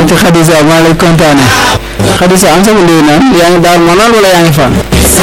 ci Khadija maa lay kontaane Khadija am sama lii naan yaa ngi daal manal wala yaa ngi fan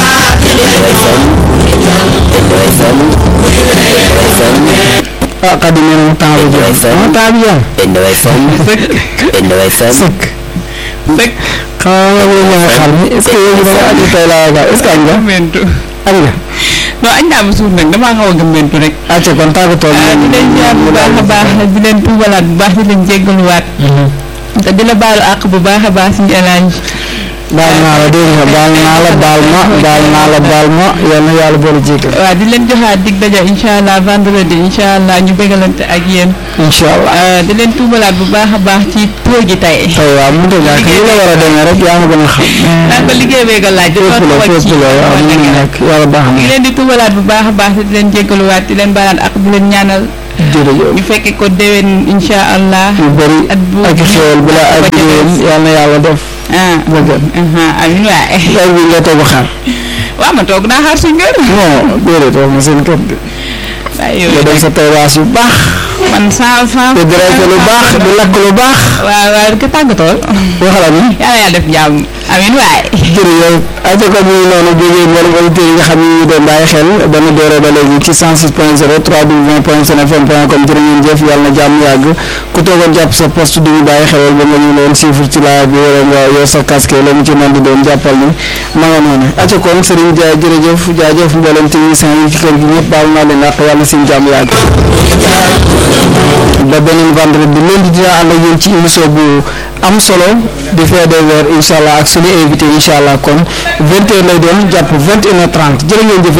ah Khady nee na mu temps bi jeex ah temps bi jeex Benno FM Benno FM sëkk sëkk xaw ma wala yaa xar mi est ce que yow da nga aju tey laa yaakaar est ce que añ nga gëmmentu añ nga non añ naa ba suur nag damaa xaw a gëmmentu rek acca kon tàggatoo ah di leen ñaan bu baax a baax di leen tuubalaat bu baax di leen jéggaluwaat te di la baalu àq bu baax a baax suñu élage baal naa la dégg nga baal naa la baal ma baal naa la baal ma yal na yàlla boole jéggal waaw di leen joxaat dig daja incha allah vendredi incha allah ñu bégalante ak yéen incha allah ah, di leen tuubalaat bu baax a baax ci tóo gi tey tey waaw mu ngi ñàkk li la war a demee rek yaa ma gën a xam naan ko liggéey bee nga laaj fépp la fépp la waaw mu ngi nekk yàlla baax ñu ngi na leen di tuubalaat bu baax a baax te di leen jéggaluwaat di leen baalaat ak di leen ñaanal jërëjëf ñu fekke ko déwén incha allah yu bëri at bu ak xéwal bu la ak ba ca déwén des. yal na yàlla def ah ba gën aha amiin waay heure bi nga toog a xaar waaw ma toog naa xaar suñu kër non déedéet wax ma seen kër de waaye nga yow dem sa terrasse yu baax man saa saa te direct lu baax di lakk lu baax waaw waaw ka tàggatoo waxala ni yàlla yàlla def jàmm amiin waay jërëjëf aja ko muy noonu jógee mboolem auditeurs yi nga xam ne ñu doon bàyyi xel ba nu dooree ba léegi ci 106 point 0 3w point senfm point com jërë ngeen jëf yàlla na jàmm yàgg ku toogoon jàpp sa poste du ñu bàyyi xel ba nga ñu doon suivre ci live bi wala nga yow sa casque la mu ci mën di doon jàppal ni ma nga noonu aja kon Serigne Dia jërëjëf jaajëf mboolem technicien yi ci kër gi ñëpp baal naa leen àq yàlla seen jàmm yàgg ba beneen vendredi lundi dina ànd ak yéen ci émission bu am solo di fee des weer incha allah ak suñu invité incha allah kon 20 heures lay doon jàpp 21 heures 30 jërë ngeen jëf